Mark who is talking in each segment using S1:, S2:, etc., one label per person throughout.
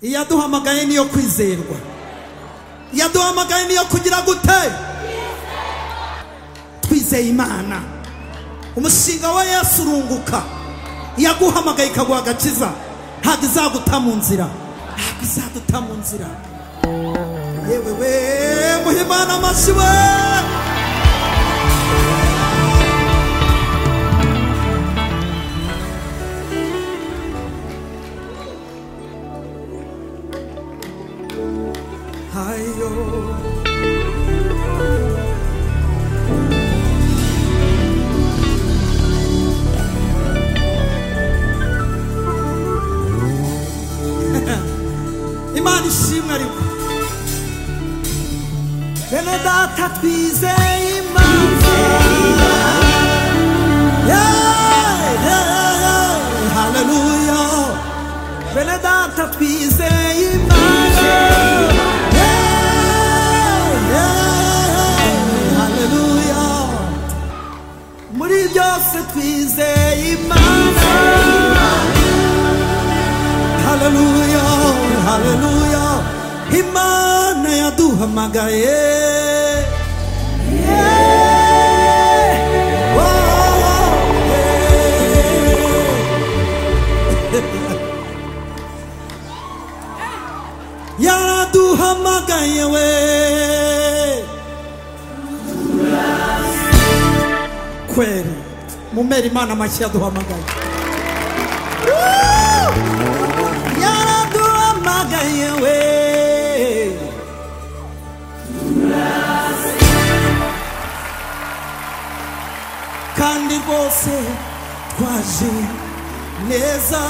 S1: iyaduhamagaye niyo kwizerwa iyaduhamagaye niyo kugira gute twizeye imana umushinga wa yesu urunguka iyaguhamagaye ikaguha agakiza ntabwo izaguta mu nzira ntabwo izaguta mu nzira yewe we muhimana amashyi we hayo imana ishimwe ariko bene data twizeye imana Yeah, yeah, yeah. Hallelujah. bene data twizeye imana Yeah, yeah, Hallelujah. muri byose twizeye imana haleluya haleluya imana yaduhamagaye Yeah. Oh, yeah. yaraduhamagaye we kweli mumera imana amashyi yaduhamagaye yaraduhamagaye we kandi rwose twaje neza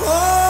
S1: oh.